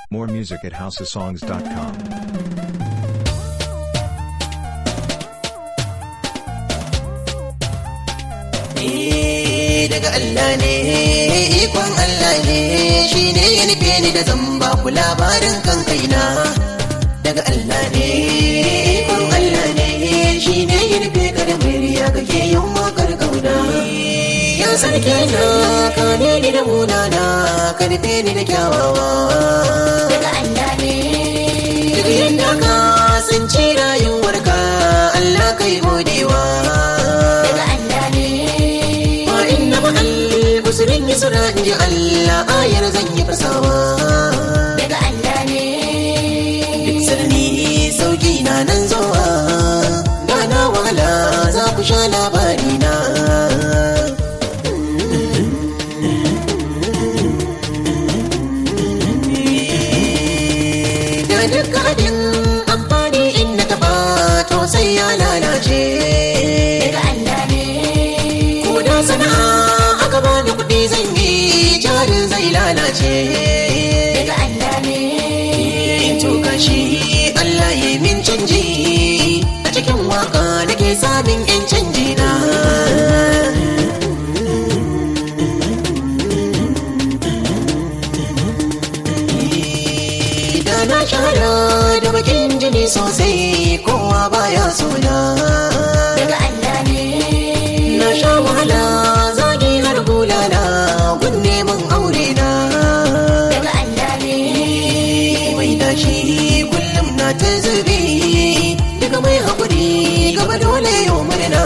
More music at houseofsongs.com. daga Allah ne ikon Allah ne shi ne ya nufe ni da zan ba ku labarin kan kaina daga Allah ne ikon Allah ne shi ne ya nufe ka da murya kake yin wakar kauna ya sarki na ka ne ni da munana ka nufe ni da kyawawa daga Allah ne duk yadda ka tsinci rayuwarka Allah kai godewa daga Allah ne wa inna ma al-musrin yusra inji Allah ayar zan yi fasawa daga Allah ne duk sirni sauki na nan zuwa gana wahala za ku sha labari na da duk abin amfani in na taba to sai ya lalace daga Allah ne ko da sana'a aka bani kuɗi zan yi jarin zai lalace daga Allah ne in to gashi Allah ya min canji a cikin waka nake samun yan canji na da na shahara da bakin jini sosai kowa baya sona daga Allah ne na sha wahala zagi har bulala gun neman aure na daga Allah ne mai dashi kullum na ta zube daga mai haƙuri gaba dole yau murna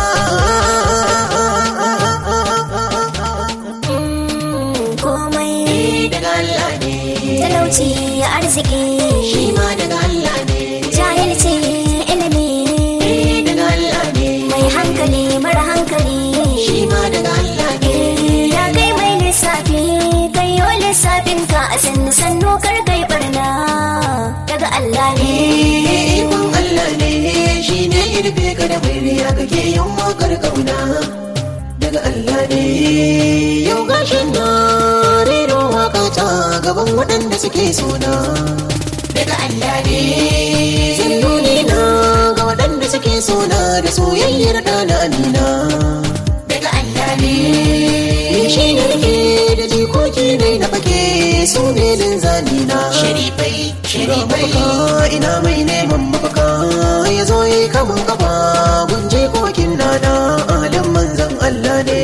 Mm, komai daga Allah ne talauci arziki shi ma daga Allah ne jahilci ilimi daga Allah ne mai hankali mara hankali shi ma daga Allah ne ya kai mai lissafi kai yo lissafin ka a sannu sannu kar kai barna daga Allah ne ikon Allah ne shi ne ya rufe ka da murya kake yin wakar kauna daga Allah ne yau gashin na rero waka ta gaban waɗanda suke sona daga Allah ne zan nuni na ga waɗanda suke sona da soyayyar ɗana amina daga Allah ne ni shi ne nake da jikoki ne na fake su ne linzami na sharifai sharifai mafaka ina mai neman mafaka ya zo yi kamun kafa gunje kokin nana alam manzan Allah ne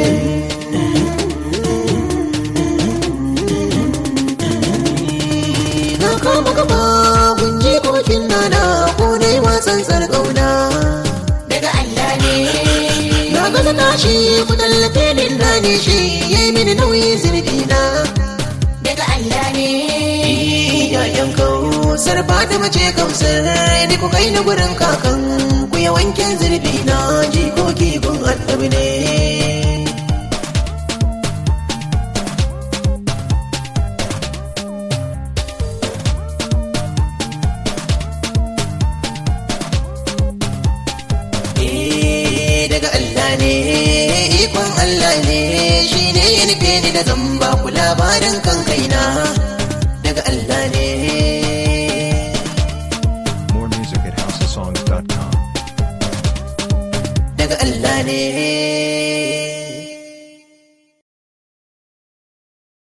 na kama kafa gunje kokin nana ko ne wasan sarƙauna daga Allah ne na gaza tashi ku tallafe min na ne shi yayi mini nauyi zirgi na daga Allah ne Yayan kausar ba da mace kausar ni ku kai na gurin kakan ku ya wanke zurfi na jikoki gun annabi ne. Eh, daga Allah ne ikon Allah ne shi ne ya nufe ni da zan ba ku labarin